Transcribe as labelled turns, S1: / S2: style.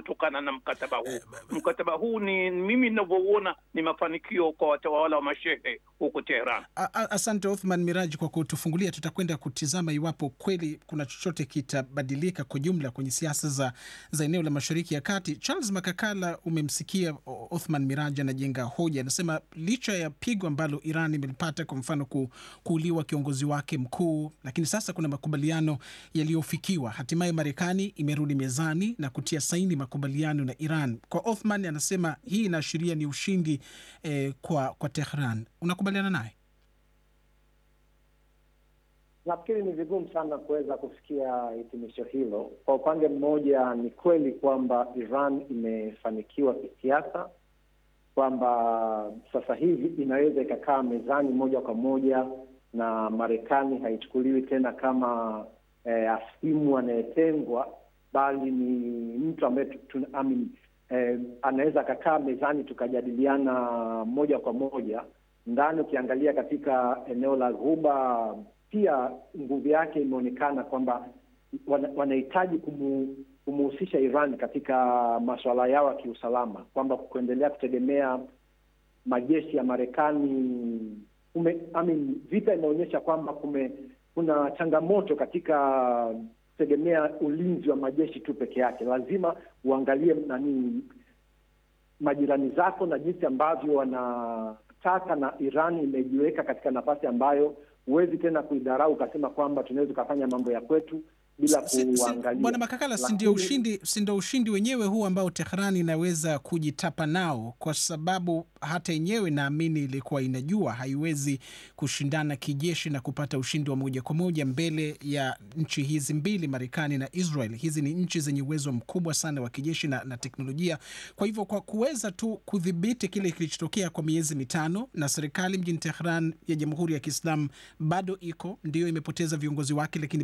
S1: kutokana na mkataba huu. Mkataba huu ni mimi ninavyouona ni mafanikio kwa watawala wa mashehe huko Teheran.
S2: A- a- Asante Othman Miraji kwa kutufungulia. Tutakwenda kutizama iwapo kweli kuna chochote kitabadilika kwa jumla kwenye siasa za, za eneo la Mashariki ya Kati. Charles Makakala, umemsikia O- Othman Miraji anajenga hoja, anasema licha ya pigo ambalo Iran imelipata, kwa mfano ku, kuuliwa kiongozi wake mkuu, lakini sasa kuna makubaliano yaliyofikiwa. Hatimaye Marekani imerudi mezani na kutia saini makubaliano na Iran. Kwa Othman anasema hii inaashiria ni ushindi eh, kwa, kwa Tehran. Unakubaliana naye?
S3: Nafikiri ni vigumu sana kuweza kufikia hitimisho hilo. Kwa upande mmoja, ni kweli kwamba Iran imefanikiwa kisiasa, kwamba sasa hivi inaweza ikakaa mezani moja kwa moja na Marekani haichukuliwi tena kama eh, asimu anayetengwa, bali ni mtu ambaye tu- tu- I mean, eh, anaweza akakaa mezani tukajadiliana moja kwa moja ndani. Ukiangalia katika eneo la Ghuba pia nguvu yake imeonekana kwamba wana- wanahitaji kumu, kumuhusisha Iran katika masuala yao ya kiusalama, kwamba kuendelea kutegemea majeshi ya Marekani kume, I mean, vita imeonyesha kwamba kume kuna changamoto katika kutegemea ulinzi wa majeshi tu peke yake. Lazima uangalie nani majirani zako na jinsi ambavyo wanataka, na Iran imejiweka katika nafasi ambayo huwezi tena kuidharau ukasema kwamba tunaweza ukafanya mambo ya kwetu bila
S2: Si- si-
S3: kuangalia.
S2: Bwana Makakala, si ndio
S3: Lakini-
S2: ushindi, si ndio ushindi wenyewe huu ambao Tehran inaweza kujitapa nao, kwa sababu hata yenyewe naamini ilikuwa inajua haiwezi kushindana kijeshi na kupata ushindi wa moja kwa moja mbele ya nchi hizi mbili, Marekani na Israel. Hizi ni nchi zenye uwezo mkubwa sana wa kijeshi na, na teknolojia. Kwa hivyo kwa kuweza tu kudhibiti kile kilichotokea kwa miezi mitano, na serikali mjini Tehran ya Jamhuri ya Kiislamu bado iko ndio imepoteza viongozi wake, lakini